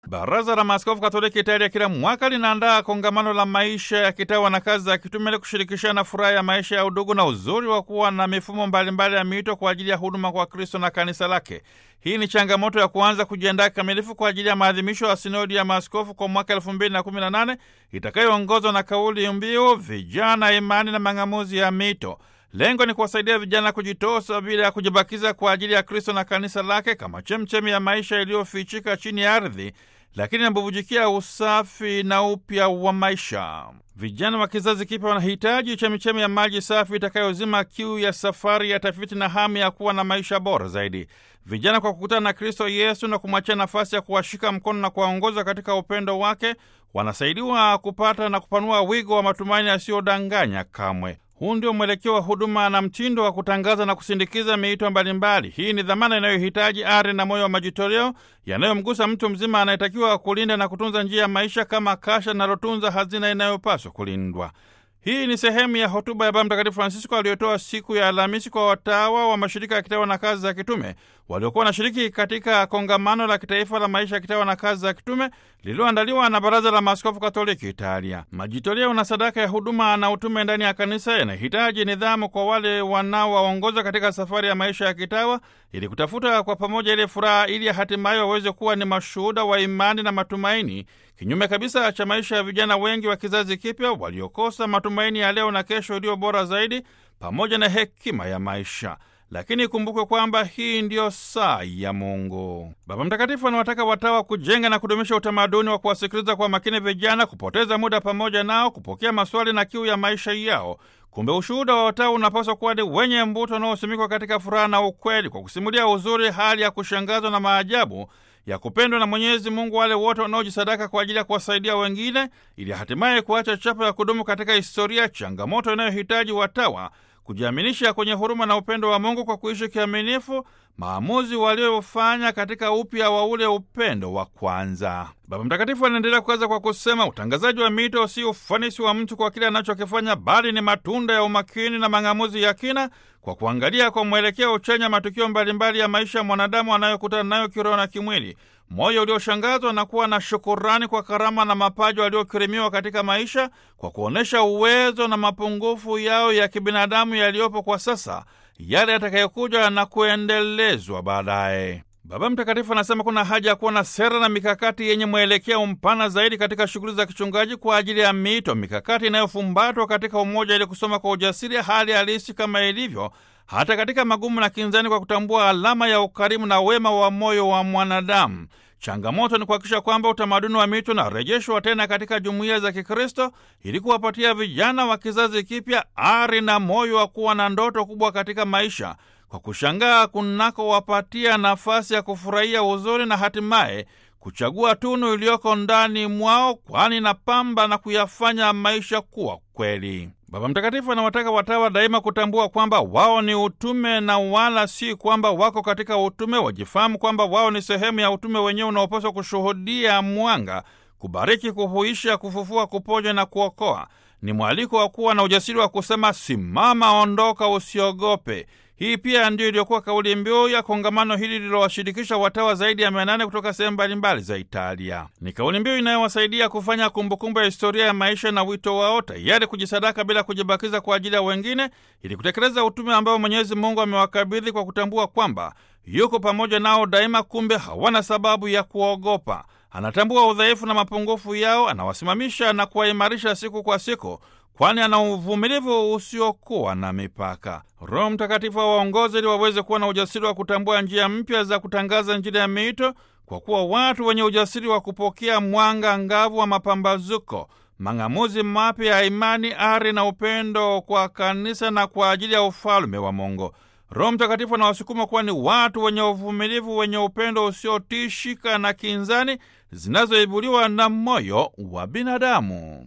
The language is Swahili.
Baraza la Maaskofu Katoliki Italia kila mwaka linaandaa kongamano la maisha ya kitawa na kazi za kitume ili kushirikishana furaha ya maisha ya udugu na uzuri wa kuwa na mifumo mbalimbali ya miito kwa ajili ya huduma kwa Kristo na kanisa lake. Hii ni changamoto ya kuanza kujiandaa kikamilifu kwa ajili ya maadhimisho ya sinodi ya maaskofu kwa mwaka elfu mbili na kumi na nane itakayoongozwa na kauli mbiu vijana, imani na mang'amuzi ya mito. Lengo ni kuwasaidia vijana kujitosa bila ya kujibakiza kwa ajili ya Kristo na kanisa lake kama chemchemi ya maisha iliyofichika chini ya ardhi, lakini inabubujikia usafi na upya wa maisha. Vijana wa kizazi kipya wanahitaji chemichemi ya maji safi itakayozima kiu ya safari ya tafiti na hamu ya kuwa na maisha bora zaidi. Vijana kwa kukutana na Kristo Yesu na kumwachia nafasi ya kuwashika mkono na kuwaongoza katika upendo wake, wanasaidiwa kupata na kupanua wigo wa matumaini yasiyodanganya kamwe. Huu ndio mwelekeo wa huduma na mtindo wa kutangaza na kusindikiza miito mbalimbali. Hii ni dhamana inayohitaji ari na moyo wa majitoleo yanayomgusa mtu mzima anayetakiwa kulinda na kutunza njia ya maisha kama kasha linalotunza hazina inayopaswa kulindwa. Hii ni sehemu ya hotuba ya Baba Mtakatifu Francisco aliyotoa siku ya Alhamisi kwa watawa wa mashirika ya kitawa na kazi za kitume waliokuwa wanashiriki katika kongamano la kitaifa la maisha ya kitawa na kazi za kitume lililoandaliwa na Baraza la Maaskofu Katoliki Italia. Majitoleo na sadaka ya huduma na utume ndani ya kanisa yanahitaji nidhamu kwa wale wanaowaongoza katika safari ya maisha ya kitawa ili kutafuta kwa pamoja ile furaha, ili hatimaye waweze kuwa ni mashuhuda wa imani na matumaini, kinyume kabisa cha maisha ya vijana wengi wa kizazi kipya waliokosa matumaini ya leo na kesho iliyo bora zaidi, pamoja na hekima ya maisha. Lakini ikumbukwe kwamba hii ndiyo saa ya Mungu. Baba Mtakatifu anawataka watawa kujenga na kudumisha utamaduni wa kuwasikiliza kwa makini vijana, kupoteza muda pamoja nao, kupokea maswali na kiu ya maisha yao. Kumbe ushuhuda wa watawa unapaswa kuwa ni wenye mbuto unaosimikwa katika furaha na ukweli, kwa kusimulia uzuri, hali ya kushangazwa na maajabu ya kupendwa na Mwenyezi Mungu wale wote wanaojisadaka kwa ajili ya kuwasaidia wengine, ili hatimaye kuacha chapa ya kudumu katika historia, changamoto inayohitaji watawa kujiaminisha kwenye huruma na upendo wa Mungu kwa kuishi kiaminifu maamuzi waliofanya katika upya wa ule upendo wa kwanza. Baba Mtakatifu anaendelea kukaza kwa kusema, utangazaji wa mito si ufanisi wa mtu kwa kile anachokifanya, bali ni matunda ya umakini na mang'amuzi ya kina kwa kuangalia kwa mwelekeo chanya matukio mbalimbali ya maisha ya mwanadamu anayokutana nayo kiroho na kimwili, moyo ulioshangazwa na kuwa na shukurani kwa karama na mapaji waliokirimiwa katika maisha, kwa kuonyesha uwezo na mapungufu yao ya kibinadamu yaliyopo kwa sasa, yale yatakayokuja na kuendelezwa baadaye. Baba Mtakatifu anasema kuna haja ya kuwa na sera na mikakati yenye mwelekeo mpana zaidi katika shughuli za kichungaji kwa ajili ya miito, mikakati inayofumbatwa katika umoja ili kusoma kwa ujasiri hali halisi kama ilivyo hata katika magumu na kinzani, kwa kutambua alama ya ukarimu na wema wa moyo wa mwanadamu. Changamoto ni kuhakikisha kwamba utamaduni wa mito unarejeshwa tena katika jumuiya za Kikristo ili kuwapatia vijana wa kizazi kipya ari na moyo wa kuwa na ndoto kubwa katika maisha, kwa kushangaa kunakowapatia nafasi ya kufurahia uzuri na hatimaye kuchagua tunu iliyoko ndani mwao, kwani na pamba na kuyafanya maisha kuwa kweli. Baba Mtakatifu anawataka watawa daima kutambua kwamba wao ni utume na wala si kwamba wako katika utume. Wajifahamu kwamba wao ni sehemu ya utume wenyewe unaopaswa kushuhudia mwanga, kubariki, kuhuisha, kufufua, kuponya na kuokoa. Ni mwaliko wa kuwa na ujasiri wa kusema simama, ondoka, usiogope. Hii pia ndiyo iliyokuwa kauli mbiu ya kongamano hili lililowashirikisha watawa zaidi ya mia nane kutoka sehemu mbalimbali za Italia. Ni kauli mbiu inayowasaidia kufanya kumbukumbu ya historia ya maisha na wito wao, tayari kujisadaka bila kujibakiza kwa ajili ya wengine, ili kutekeleza utume ambao Mwenyezi Mungu amewakabidhi kwa kutambua kwamba yuko pamoja nao daima. Kumbe hawana sababu ya kuogopa. Anatambua udhaifu na mapungufu yao, anawasimamisha na kuwaimarisha siku kwa siku kwani ana uvumilivu usiokuwa na mipaka. Roho Mtakatifu awaongoze ili waweze kuwa na ujasiri wa kutambua njia mpya za kutangaza Injili ya miito, kwa kuwa watu wenye ujasiri wa kupokea mwanga ngavu wa mapambazuko, mang'amuzi mapya ya imani, ari na upendo kwa kanisa na kwa ajili ya ufalme wa Mungu. Roho Mtakatifu anawasukuma kuwa ni watu wenye uvumilivu, wenye upendo usiotishika na kinzani zinazoibuliwa na moyo wa binadamu.